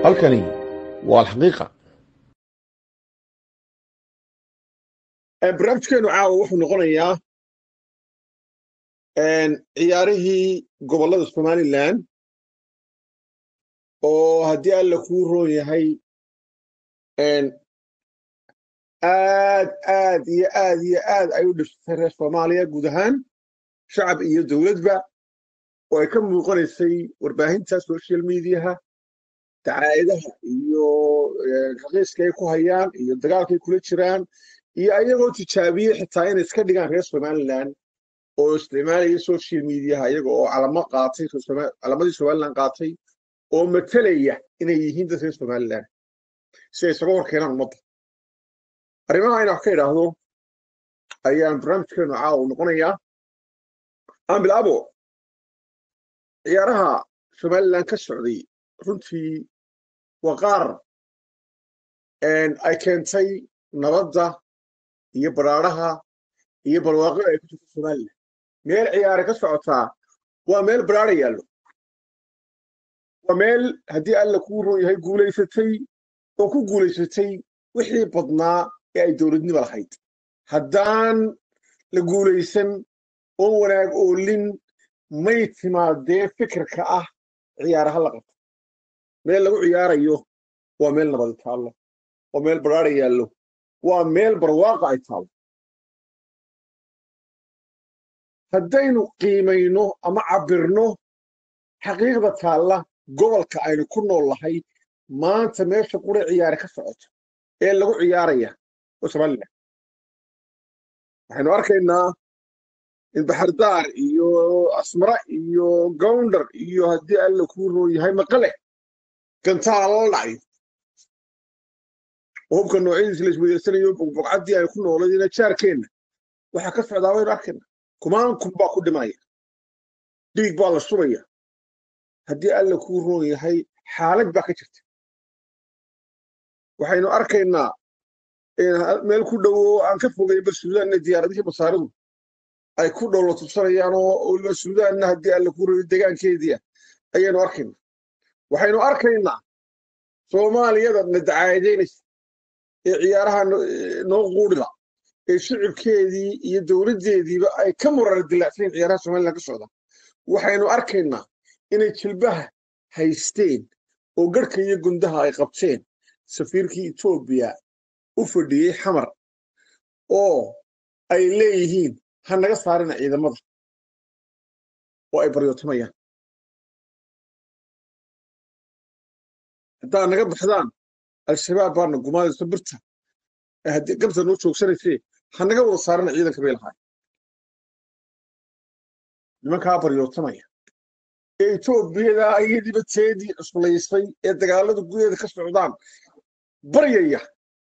halkani waa alxaqiiqa barnaamijkeenu caawa wuxuu noqonayaa ciyaarihii gobollada somalilan oo haddii alla kuu roon yahay aad aad iyo aad iyo aad ay u dhibsatay reer soomaaliya guud ahaan shacab iyo dowladba oo ay ka muuqanaysay warbaahinta social mediaha dacaayadaha iyo raqiiska ay ku hayaan iyo dagaalkay kula jiraan iyo ayagoo tijaabiyey xitaa inay iska dhigaan reer somalilan oo isticmaalaya social mediaha iyaga oo calamo qaatay calamadii somalilan qaatay oo matelaya inay yihiin dad reer somalilan si ay isaga hor keenaan ummadda arrimaha ina wax ka idhaahdo ayaan barnaamijkeenu caawa noqonayaa aan bilaabo ciyaaraha somalilan ka socday runtii waa qaar ay keentay nabadda iyo baraaraha iyo barwaaqada ay ku jirto somalilan meel ciyaare ka socotaa waa meel baraara yaallo waa meel haddii alla kuu roon yahay guulaysatay oo ku guulaysatay wixii badnaa ee ay dowladnimo lahayd haddaan la guulaysan oo wanaag oolin may timaadee fikirka ah ciyaaraha la qabto meel lagu ciyaarayo waa meel nabadi taallo waa meel baraara yaallo waa meel barwaaqa ay taallo haddaynu qiimayno ama cabbirno xaqiiqda taalla gobolka aynu ku nool nahay maanta meesha qura ciyaare ka socoto ee lagu ciyaaraya oo somalilan waxaynu arkaynaa in baxardaar iyo asmara iyo gowndar iyo haddii alla kuu roon yahay maqale gantaala la dhacayo oo hubka noocyadiisa la isweydarsanayo bogcaddii aynu ku nooladina jaarkeenna waxaa ka socdaa waynu arkaynaa kumaan kun baa ku dhimaya dhiig baa la shubaya haddii alla kuu roon yahay xaalad baa ka jirta waxaynu arkaynaa meel ku dhowo aan ka fogayba suudaanna diyaaradihii basaaridu ay ku dhowla tubsanayaan oo weliba suudaanna haddii alla kuu roon degaankeediia ayaynu arkaynaa waxaynu arkaynaa soomaaliyada na dacaadaynaysa ee ciyaaraha noo quudhila ee shicibkeedii iyo dowladdeediiba ay ka murar dilaacsayn ciyaaraha somalilan ka socda waxaynu arkaynaa inay jilbaha haysteen oo garhka iyo gundaha ay qabteen safiirkii etoobiya u fadhiyey xamar oo ay leeyihiin ha naga saarina ciidamada oo ay baryootamayaan haddaad naga baxdaan al-shabaab baana gumaadayso birta haddii gabta noo joogsanaysee ha naga wada saarina ciidanka bay lahaay nimankaa baryootamaya ee etoobiyada iyadiiba teedii cuslaysay ee dagaalada gudaheeda ka socdaan baryaya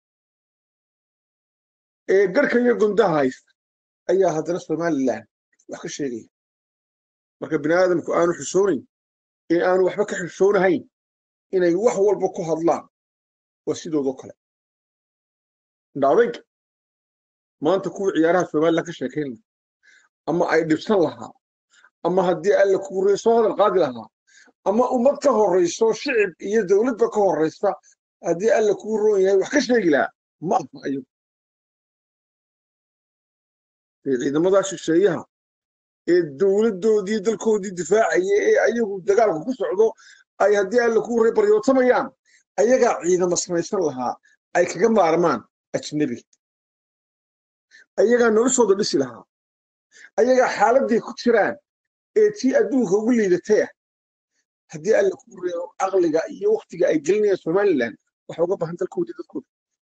ee garhka iyo gundaha haysta ayaa haddana somalilan wax ka sheegaya marka bini aadamku aanu xishoonayn ee aanu waxba ka xishoonahayn inay wax walba ku hadlaan waa sidoodoo kale indhaadayg maanta kuwii ciyaaraha somalilan ka sheekayn lahaa ama ay dhibsan lahaa ama haddii alla kuu rey soo hadal qaadi lahaa ama ummad ka horrayso shicib iyo dowladba ka horraysa haddii alla kuu roon yahay wax ka sheegi lahaa ma aha ayagu ciidamadaa shisheeyaha ee dowladdoodii dalkoodii difaacaya ee ayagu dagaalku ku socdo ay haddii alla kuu rey baryootamayaan ayagaa ciidamo samaysan lahaa ay kaga maarmaan ajnebiga ayagaa noloshooda dhisi lahaa ayagaa xaaladday ku jiraan ee tii adduunka ugu liidataya haddii alla kuu reebo caqliga iyo waktiga ay gelinayaan somalilan waxa uga bahan dalkoodii dadkooda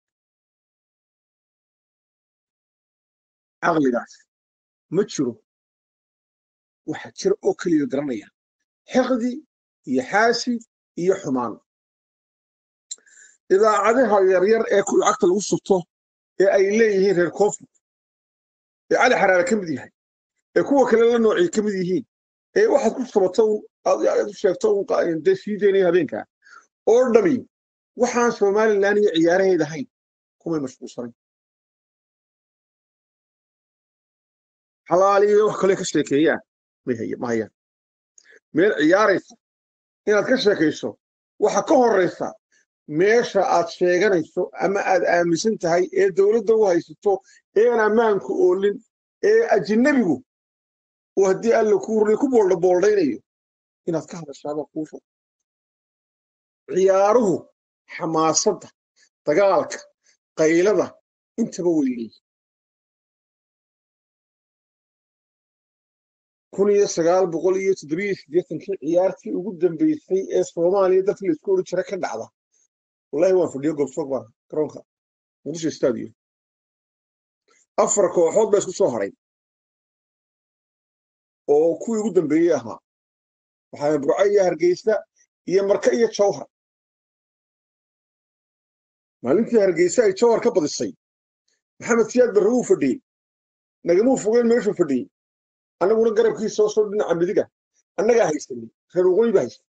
caqligaas ma jiro waxa jira oo keliya garanaya xiqdi iyo xaasid iyo xumaan idaacadaha yaryar ee ku lacagta lagu subto ee ay leeyihiin reer koonfur ee cali xaraare ka mid yahay ee kuwa kale la noocay ka mid yihiin ee waxaad ku sabato aad u sheegto dee sii daynaya habeenkaa oo dhami waxaan somalilan iyo ciyaaraheeda ahayn kumay mashquulsanayn xalaaliyo wax kale ka sheekeeyaan ma hayaan meel ciyaaraysa inaad ka sheekayso waxa ka horraysa meesha aad sheeganayso ama aad aaminsan tahay ee dowladda u haysato eean ammaanku oolin ee ajinabigu uu haddii alla ku ruli ku booldhabooldhaynayo inaad ka hadashaaba kuusha ciyaaruhu xamaasadda dagaalka qaylada intaba way leeyihin kun iyo sagaal boqol iyo toddobiyo siddeetankii ciyaartii ugu dambeysay ee soomaaliya dadka laisku odhan jira ka dhacda wallahi waan fadhiyo goobsoog baan garoonka muqdisho stadium afar kooxood baa isku soo haray oo kuwii ugu dambeeyey ahaa waxaa burco iyo hargeysa iyo marka iyo jawhar maalintii hargeysa ay jawhar ka badisay maxamed siyaad barre wuu fadhiyey nagamuu fogeen meeshuu fadhiyey annaguna garabkiisa oo soo dhinaca midiga annagaa haysanay reer waqooyi baa haysan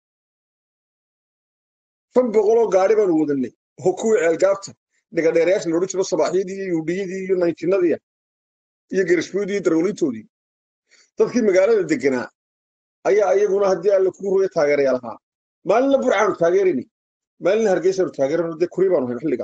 shan boqoloo gaari baanu wadanay oo kuwii ceelgaabta dhigadheerayaasha la odhan jiro sabaaxyadii iyo yuudhiyadii iyo naytinadii iyo gerishboodii iyo darwlintoodii dadkii magaalada deganaa ayaa iyaguna haddii alla kuu roya taageerayaal ahaa maalinna burcaanu taageerani maalinna hargeysaanu taageerano dee kuri baanu hayn xilligaa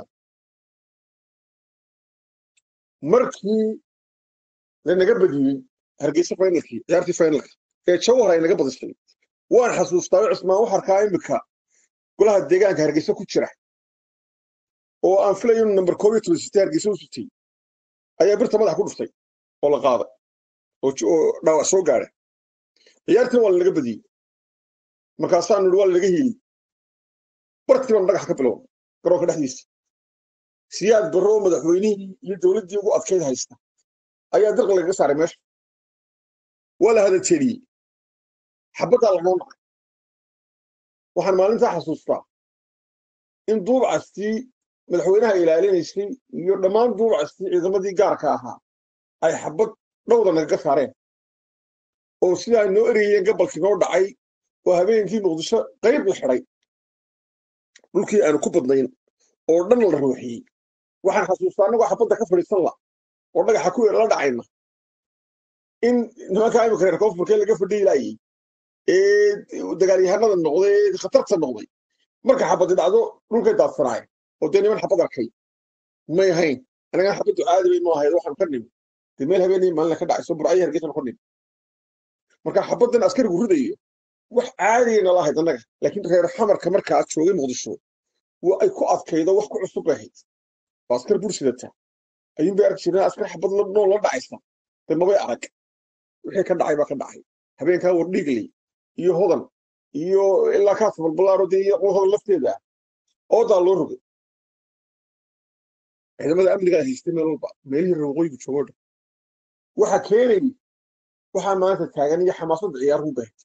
markii lanaga badiyey hargeysa finalkii ciyaartii finalka ee jawhar ay naga badisay waan xasuustaa cismaan waxarkaa imika golaha deegaanka hargeysa ku jira oo aan filayo inu namber koob iyo toban sitay hargeysa u sitay ayaa birta madaxa ku dhuftay oo la qaaday oo dhaawac soo gaadhay ciyaartiina waa lanaga badiyey markaasaanu ihi waa lanaga hiiliyey bartii baanu dhagax ka bilowna garoonka dhexdiisa siyaad barro oo madaxweynihii iyo dowladdii ugu adkayd haysta ayaa dirqa lagaga saaray meesha waa la hadajeediyey xabaddaa lanoo nacay waxaan maalintaa xasuustaa in duubcastii madaxweynaha ilaalinaysay iyo dhammaan duubcastii ciidamadii gaarka ahaa ay xabad dhowda nagaga saareen oo sidaa noo erayeen gabalkii noo dhacay oo habeenkii muqdisho qayb la xidhay dhulkii aanu ku badnayn oo dhan la ruuxiyey waxaan xasuustaa annagoo xabadda ka fadhiisan la oo dhagaxa ku la dhacayna in nimankaa imika reer koonfurkee laga fadhiyi laayey ee dagaalyahanada noqday ee khatarta noqday marka xabadi dhacdo dhulkay daadsanaay oo dee niman xabad arkay may ahayn anagaan xabaddu caadi bay noo ahayd waxaanu ka nimi dee meel habeenii maalina ka dhacayso burcayo hargeysan ku nimi marka xabaddan askarigu ridayo wax caadiyayna la ahayd annaga laakiin reer xamarka markaa joogay muqdisho waa ay ku adkaydo wax ku cusub bay ahayd oo askar bursidata ayuun bay arki jireen askar xabad nool la dhacaysa dee mabay arag wixii ka dhacay baa ka dhacay habeenkaa wardhiigley iyo hodan iyo ilaa kaas balbalaaro dee iyo hodan lafteeda oodaa loo rogay ciidamada amnigaa haystay meel walba meelihii reer waqooyigu joogo dhan waxa keenayay waxaa maanta taagan iyo xamaasadda ciyaaruhu baahid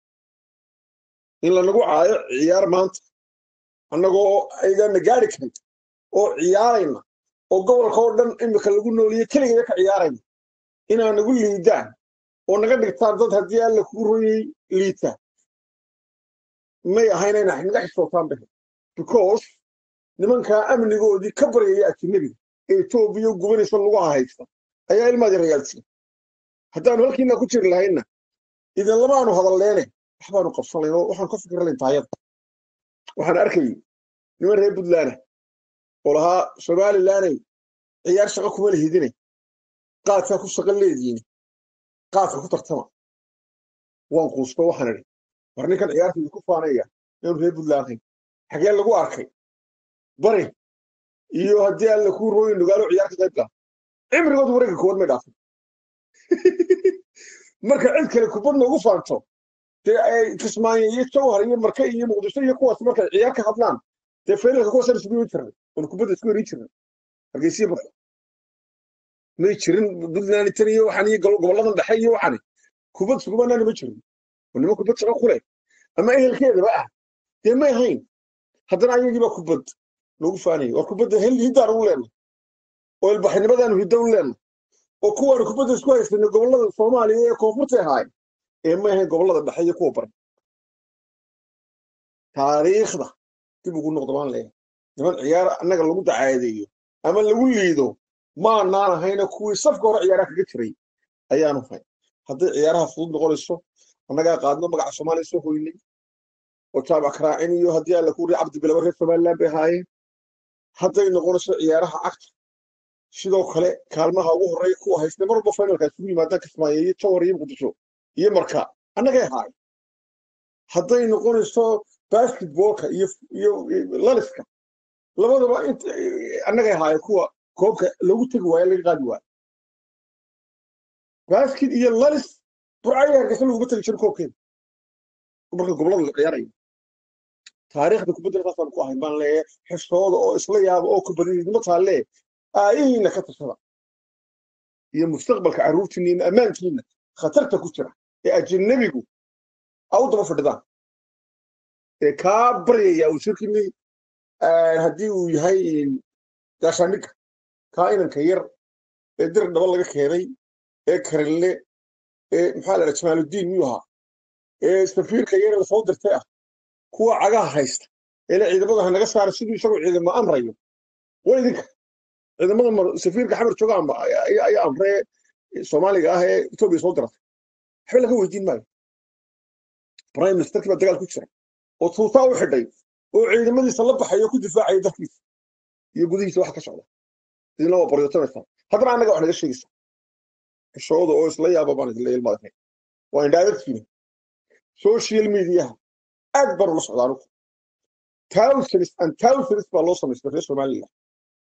in lanagu caayo ciyaar maanta annagoo aygaana gaari karin oo ciyaarayna oo gobolka oo dhan imika lagu nooliye keligeeda ka ciyaarayna inaa nagu liidaan oo naga dhigtaan dad haddii alla kugu royay liita may ahayn inay naga xisootaan bahe because nimankaa amnigoodii ka baryaya ajinabiga ee etoobiya gubanaysa lugaha haysta ayaa ilmaadi rayaalsiin haddaanu halkiina ku jiri lahaynna idin lamaanu hadalleene waxbaanu qabsan layn oo waxaan ka fikir layn taayada waxaan arkayay niman reer puntland oo lahaa somalilanay ciyaar shaqo kuma lihidine qaadkaa ku shaqo leediine qaadka ku tartama waan quusto waxaan idhi war ninkan ciyaartayda ku faanaya inuu reer puntland hayn xagee lagu arkay bari iyo haddii alla kuu rooyi nugaalo ciyaar ka qayb gala cimrigooda wareegga koowaad may dhaafin marka cid kale kubadna ugu faanto dee ay kismaayo iyo jawhar iyo marke iyo muqdisho iyo kuwaas markay ciyaar ka hadlaan dee faylka kuwaasaan isugu yimi jirnay oon kubadda isku yerin jirnay hargeysiya marka may jirin puntland tan iyo waxaan iyo gobolladan dhexe iyo waxani kubad isugumanaana ma jirin oo niman kubad shaqo ku leh ama ehelkeedaba ah dee may ahayn haddana ayagiibaa kubad loogu faanayay war kubadda hiddaan ugu leenay oo ilbaxnimadaanu hiddo u leenay oo kuwaanu kubadda isku haysanay gobollada soomaaliya ee koonfurta ahaay ee may ahayn gobollada dhexe iyo kuwa baran taariikhda dib ugu noqdo baan leeyahay niman ciyaar annaga lagu dacaadeeyo ama lagu liido maanaan ahayna kuwii safka hore ciyaaraha kaga jiray ayaanu hay hadday ciyaaraha fudud noqonayso annagaa qaadno magaca soomaaliya soo hoynay oo jaamac karaacin iyo haddii alla ku ri cabdi bilaba reer somaliland bay ahaayeen hadday noqonayso ciyaaraha cagta sidoo kale kaalmaha ugu horreeya kuwa haystay mar walba finalka isugu yimaadaan kismaayo iyo jawar iyo muqdisho iyo marka annagay ahaay hadday noqonayso basketballka iyo iyo laliska labadaba annagay ahaayeen kuwa koobka lagu tegi waayo laga qaadi waayo basket iyo lalis burcaya hargeysa laguma tegi jiro koobkeeda marka gobolada la ciyaarayo taariikhda kubadda saasaan ku ahayn baan leeyahay xishooda oo isla yaaba oo kubadidnimo taalle aayihiina ka tashada iyo mustaqbalka carruurtiina iyo ammaankiina khatarta ku jira ee ajanabigu a u daba fadhidaan ee kaa baryaya uu shirkini haddii uu yahay gaashaandhigga kaa inanka yar ee dir dhaba laga keenay ee karinle ee maxaa la dhaha jamaaludiin miyuu ahaa ee safiirka yar la soo dirtay ah kuwa cagaha haysta ee le ciidamada hanaga saara siduu isagoo ciidamo amrayo waa idinka ciidamada safiirka xamar jooga ayaa amree soomaaliga ah ee etoobiya soo diratay waxba laga weydiin maayo prime ministerkii baa dagaal ku jira oo tuutaa u xidhay oo ciidamadiisa la baxayo ku difaacaya dalkiisa iyo gudihiisa waxa ka socda idinla waa baryotanaysaa haddana annaga wax naga sheegaysa xishooda oo isla yaaba baan idinla ilmaadahay waa indhaadadkiina social mediaha aad baan ula socdaa anugu thousands and thousands baa loo samaystay reer somaliland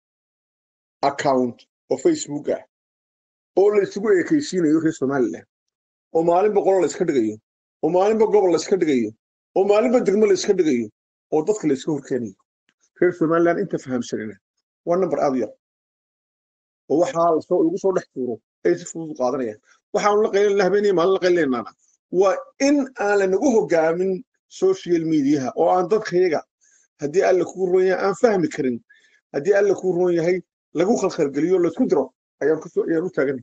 account oo facebook ah oo la isugu eekaysiinayo reer somaliland oo maalinba qolo la iska dhigayo oo maalinba gobol la iska dhigayo oo maalinba degmo la iska dhigayo oo dadka la iska horkeenayo reer somaliland inta fahamsanina waa number aad u yar oo waxaa lasoo lagu soo dhex tuuro ay si fudud u qaadanayaan waxaanu la qaylinna habeenaya maalin la qaylinaynaana waa in aan lanagu hogaamin social mediaha oo aan dadkayaga haddii alla kuu roon yahay aan fahmi karin haddii alla kuu roon yahay lagu khalkhalgeliyo laisku diro ayaan kusoo ayaan u taaganay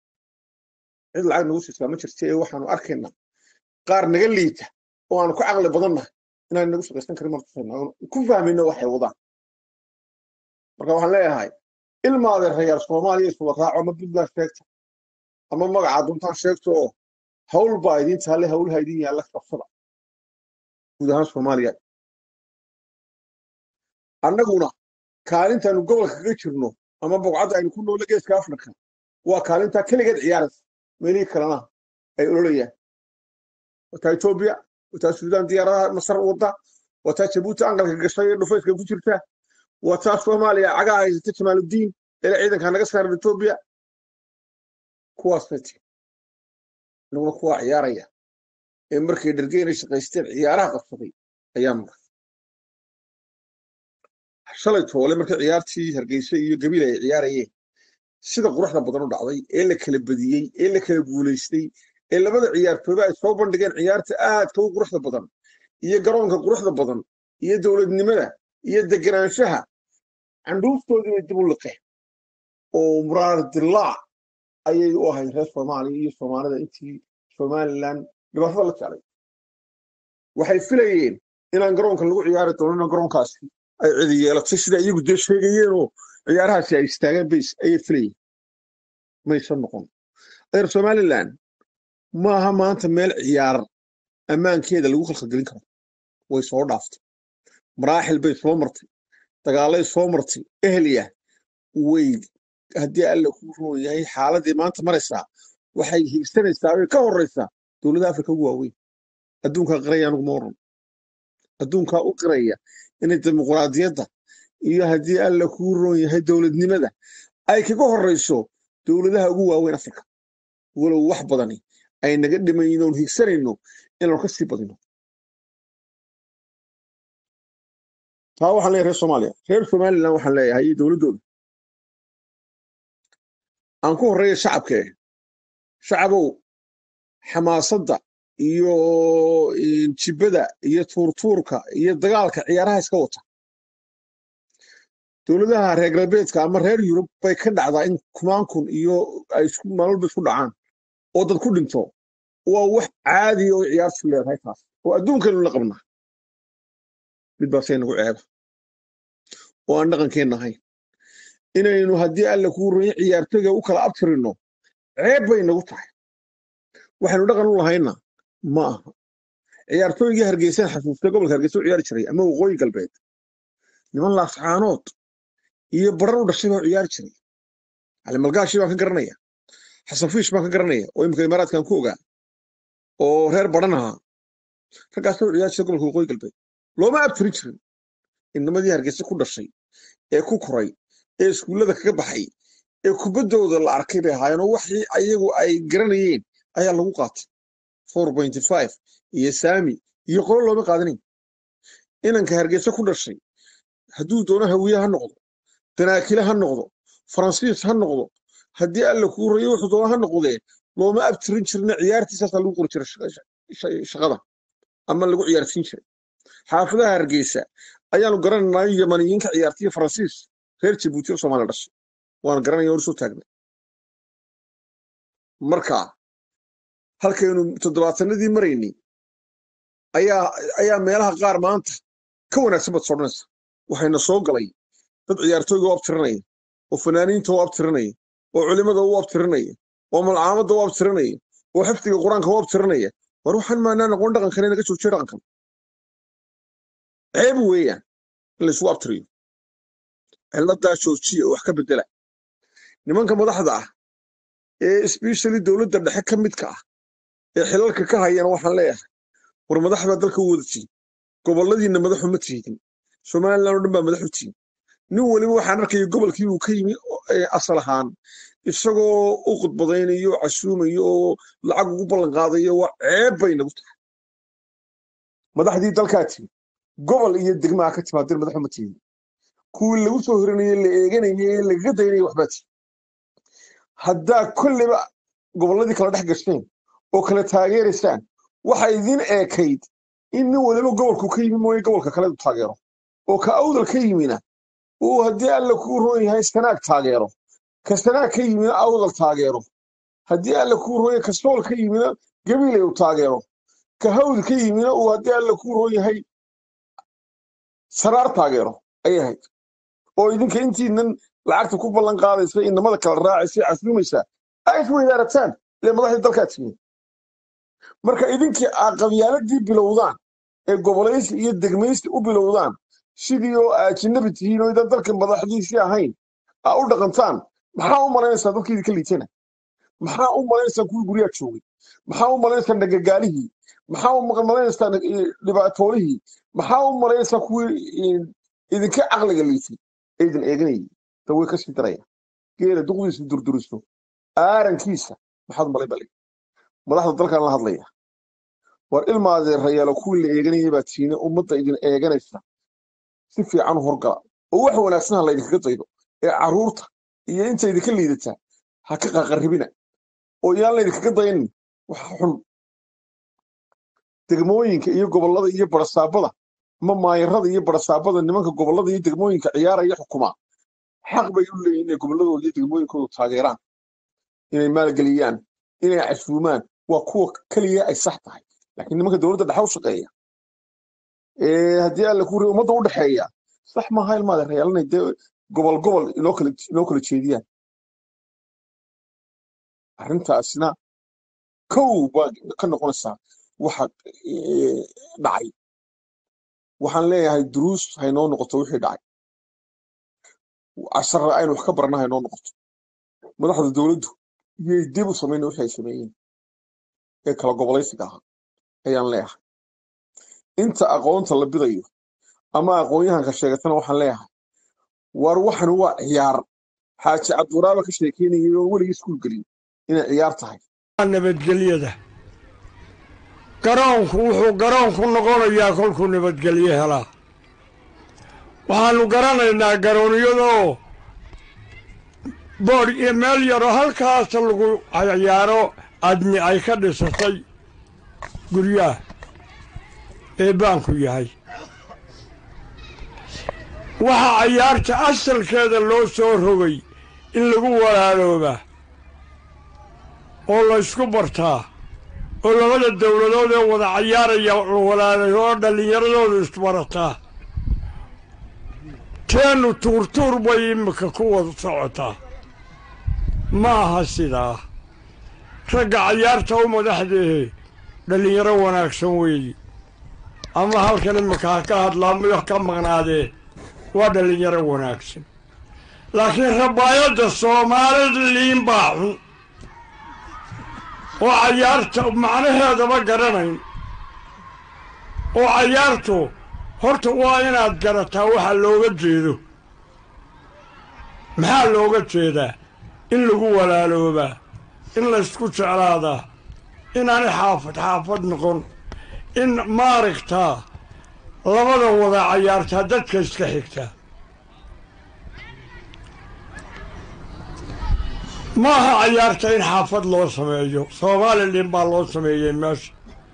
cid lacag nagu siisaa ma jirta ee waxaanu arkaynaa qaar naga liita oo aanu ka caqli badannahay inaan nagu shaqaysan karin martusayna ku fahmayno waxay wadaan marka waxaan leeyahay ilmaade reer soomaaliya iswada raaco ama puntland sheegta ama magaca duntaan sheegto oo hawl baa idiin taalle hawlaha idin yaalla qabsada guud ahaan soomaaliya annaguna kaalintaanu gobolka kaga jirno ama bogcadda aynu ku noole geeska afrika waa kaalintaa keligeed ciyaaraysa meelihii kalena ay ololayaan wataa etoobiya wataa suudaan diyaaradaha masar wadda wataa jabuuti anqalka gashay ee dhufayska ku jirta wataa soomaaliya cagaha haysata jamaaludiin ele ciidanka naga saaran etoobiya kuwaas bay tiri anaguna kuwaa ciyaaraya ee markay dhargeynay shaqaysteen ciyaaraha qabsaday ayaa maray shalay toole markay ciyaartii hargeysa iyo gabiil ay ciyaarayeen sida quruxda badan u dhacday ee la kala badiyey ee la kala guulaystay ee labada ciyaartooyba ay soo bandhigeen ciyaarta aadka u quruxda badan iyo garoonka quruxda badan iyo dowladnimada iyo deganaanshaha candhuuftoodii bay dib u liqeen oo muraar dilaac ayay u ahayd reer soomaaliya iyo soomaalida intii somaliland dhibaatada la jeclay waxay filayeen inaan garoonka lagu ciyaari doonino garoonkaasi ay cidi yeelatay sida iyagu dee sheegayeenoo ciyaarahaasi ay istaageen bays ayay filayeen maysan noqon reer somaliland maaha maanta meel ciyaar ammaankeeda lagu khalkhalgelin karo way soo dhaaftay maraaxil bay soo martay dagaalay soo martay ehliya way haddii alla kuu roon yahay xaaladii maanta maraysaa waxay hiigsanaysaa way ka horraysaa dowladaha afrika ugu waaweyn adduunkaa qiraya anugu ma oran adduunkaa u qiraya inay dimuqraadiyadda iyo haddii alla kuu roon yahay dowladnimada ay kaga horrayso dowladaha ugu waaweyn afrika walow wax badani ay naga dhimaynoon higsanayno inaanu ka sii badino taa waxaan leeyahay reer soomaaliya reer somaliland waxaan leeyahay iyo dowladdooda aan ku horreeya shacabkee shacabow xamaasadda iyo jibada iyo tuurtuurka iyo dagaalka ciyaaraha iska wata dowladaha reer galbeedka ama reer yurub bay ka dhacdaa in kumaan kun iyo ay maalwalba isku dhacaan oo dad ku dhinto waa wax caadiya oo ciyaartu leedahay taas oo adduunkaynu la qabnaa mid baasay nagu ceeba oo aan dhaqankeenna ahayn inaynu haddii alla kuu ronya ciyaartoyga u kala abtirino ceeb bay nagu tahay waxaynu dhaqan u lahayna ma aha ciyaartooygii hargeysaan xasuustay gobolka hargeysa u ciyaari jiray ama waqooyi galbeed niman laascaanood iyo baran u dhashay baa u ciyaari jiray cali malgaashi baan ka garanaya xasan fiish baan ka garanaya oo imika imaaraadkan ku ogaa oo reer baran ahaa raggaasoo ciyaari jiray gobolka waqooyi galbeed looma abtirin jirin inamadii hargeysa ku dhashay ee ku koray ee iskuullada kaga baxay ee kubaddooda la arkay bay ahaayeen oo waxii ayagu ay garanayeen ayaa lagu qaatay four pointy five iyo saami iyo qolo looma qaadanayn inanka hargeysa ku dhashay hadduu doono hawiye ha noqdo danaakile ha noqdo faransiis ha noqdo haddii alla kuu rayo wuxuu doono ha noqdee looma abtirin jirina ciyaartiisaasaa lagu qori jiray shaqada ama lagu ciyaarsiin jiray xaafadaha hargeysa ayaanu garanaynaa yamaniyiinka ciyaartiya faransiis reer jabuuti oo soomaaliya dhashay waan garanaya hor soo taagnay marka halkaynu toddobaatanadii maraynay ayaa ayaa meelaha qaar maanta ka wanaagsan baad sodhanaysa waxayna soo galay dad ciyaartooyga u abtirinaya oo fanaaniinta u abtirinaya oo culimada u abtirinaya oo malcaamadda u abtirinaya oo xifdiga qur-aanka u abtirinaya war waxaan maanaa noqon dhaqankan inaga joojiyo dhaqankan ceeb weeyaan in laysugu abtiriyo ciladaa joojiya oo wax ka bedela nimanka madaxda ah ee especially dowladda dhexe ka midka ah ee xilalka ka hayana waxaan leeyahay war madax baa dalka u wada tihin goboladiinna madaxu ma tiidin somalilan oo dhan baa madaxu tihin nin weliba waxaan arkaya gobolkii uu ka yimi asal ahaan isagoo u khudbadaynayo casuumayo oo lacag ugu ballan qaadayo waa ceeb bay nagu tahay madaxdii dalkaa timi gobol iyo degmaa ka timaadeen madaxu ma tihin kuwii lagu soo horinaye la eeganayay ee lagaga daynaya waxbaa tihin haddaa kolleyba gobolladii kala dhex gasheen oo kala taageeraysaan waxa idin eekayd in nin waliba gobolku ka yimi mooye gobolka kale u taageero oo ka awdal ka yimina uu haddii alla kuu roon yahay sanaag taageero ka sanaag ka yimina awdal taageero haddii alla kuu roon yahay ka sool ka yimina gabiley u taageero ka hawd ka yimina uu haddii alla kuu roon yahay saraar taageero ayay ahayd oo idinka intiinan lacagta ku ballan qaadaysa inamada kala raacaysa casuumaysa ay isweydaarataan ile madaxdii dalkaa timi marka idinkii aa qabyaaladii bilowdaan ee gobolaysi iyo degmaysi u bilowdaan sidii oo aajinabi tihiin oo idan dalka madaxdiisii ahayn aa u dhaqantaan maxaa u malaynaysaa dadkii idinka liitana maxaa u malaynaysaa kuwii guryaha joogay maxaa u malaynaysaa nagagaalihii maxaa u malaynaysaa dhibaatoolihii maxaa u malaynaysaa kuwii idinka caqliga liitay ee idin eeganayay da way kasii daraya geela duqdiisa durduriso aarankiisa maxaad malay balay madaxda dalkan la hadlaya war ilmaadeerayaalo kuwii la eeganayay baa tiine ummadda idin eeganaysa si fiican u horgala oo wax wanaagsan ha laydinkaga daydo ee carruurta iyo inta idinka liidataa ha ka qaqarribina oo yaan laydinkaga daynin wax xun degmooyinka iyo gobollada iyo barasaabada ama maayarada iyo barasaabada nimanka gobollada iyo degmooyinka ciyaaraya xukumaa xaq bay u leeyihin inay gobolladooda iyo degmooyinkooda taageeraan inay maalgeliyaan inay casuumaan waa kuwa keliya ay sax tahay laakiin nimanka dowladda dhexe u shaqeeya haddii alla ku ummadda u dhexeeya sax maaha ilmaada reyaal inay dee gobol gobol inoo kala inoo kala jeediyaan arrintaasna kow baa ka noqonaysaa waxa dhacay waxaan leeyahay duruus haynoo noqoto wixii dhacay cashara aynu wax ka barna haynoo noqoto madaxda dowladdu iyay dib u samayna wixii ay sameeyeen ee kala gobolaysiga ahaa ayaan leeyahay inta aqoonta la bidayo ama aqoon-yahanka sheegatana waxaan leeyahay war waxan waa ciyaar xaaji cabduraaba ka sheekeynayay oo weligii iskuul gelin inay ciyaar tahay nabadgelyada garoonku wuxuu garoonku noqonayaa kolkuu nabadgelyo helaa waxaannu garanaynaa garoonyadoo boodh iyo meel yaroo halkaas lagu ciyaaro adni ay ka dhisatay guryaha ee baanku yahay waxaa cayaarta asalkeeda loo soo rogay in lagu walaaloobaa oo laysku bartaa oo labada dowladood ee wada cayaaraya la walaalayo oo dhallinyaradoodu isbarataa teennu tuurtuur bay iminka ku wada socotaa ma aha sidaa ragga cayaarta u madaxdeehe dhallinyaro wanaagsan weeye ama halkan imika ha ka hadlaa miyo ka maqnaadee waa dhallinyaro wanaagsan laakiin rabaayadda soomaalida liin baa xun oo cayaarta macnaheedaba garanayn oo cayaartu horta waa inaad garataa waxa looga jeedo maxaa looga jeedaa in lagu walaaloobaa in laysku jeclaadaa inaanay xaafad xaafad noqon in maaragtaa labada wada cayaartaa dadka iska xigtaa maaha cayaarta in xaafad loo sameeyo somalilan baa loo sameeyey meesha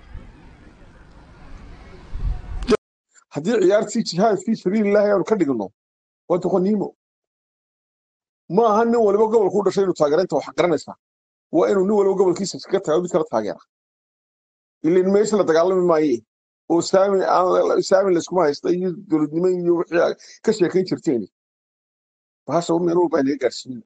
haddii ciyaartii jihaad fii sabiilillahi aanu ka dhigno waa doqoniimo ma aha nin waliba gobolku u dhashay inuu taageeraynta wax garanaysaa waa inuu nin waliba gobolkiisa iskaga taago mid kala taageera ilan meesha la dagaalami maaye oo saami aan saami layskuma haysta iyo dowladnimo iyo wixii aad ka sheekayn jirteen bahasha meel walba inaga gaarsiin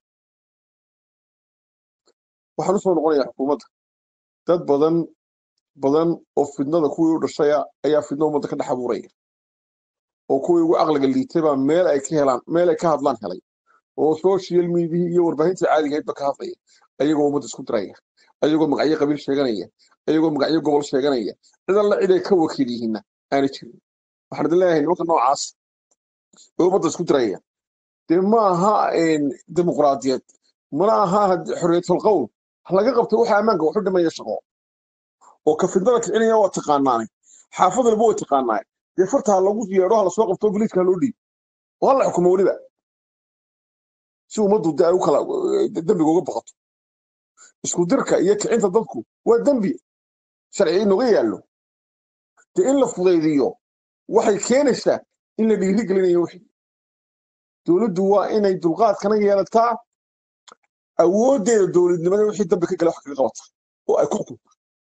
waxaan usoo noqonayaa xukuumadda dad badan badan oo fidnada kuwii u dhashaya ayaa fidna ummadda ka dhex abuuraya oo kuwii ugu caqliga liitay baa meel ay ka helaan meel ay ka hadlaan helay oo social media iyo warbaahinta caadiga ahaydba ka hadlaya ayagoo ummadda isku diraya ayagoo magacyo qabiil sheeganaya ayagoo magacyo gobol sheeganaya cid alla cid ay ka wakiil yihiinna aana jirin waxaan idin leeyahay nimanka noocaas ee ummadda isku diraya dee ma aha dimuqraadiyad mana aha xorriyatul qowl laga qabto waxa ammaanka waxu dhimaya shaqo oo ka fidnada kicinaya waa taqaanaanay xaafad walba way taqaanaay dee farta ha lagu yeedho ha lasoo qabto biliiska ha loo dhiib oo hala xukumo weliba si ummaddu de ay u kala dembiga uga baqato isku dirka iyo kicinta dadku waa dembi sharci inoga yaallo dee in la fudaydiyo waxay keenaysaa in la dhiiri gelinayo wixii dowladdu waa inay dulqaadkana yeelataa awooddeeda dowladnimada wixii dambi ka gala wax kaga qabata oo ay ku xukunta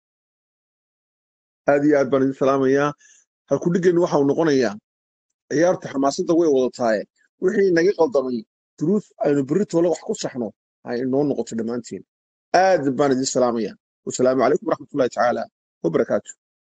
aad iyo aad baan idin salaamayaa halkudhigeennu waxau noqonayaa ciyaarta xamaasadda way wadataaye wixii naga qaldamay duruus aynu berri toole wax ku saxno ay inoo noqoto dhammaanteen aad baan idin salaamayaa wasalaamu calaykum waraxmatullahi tacaala wabarakaatu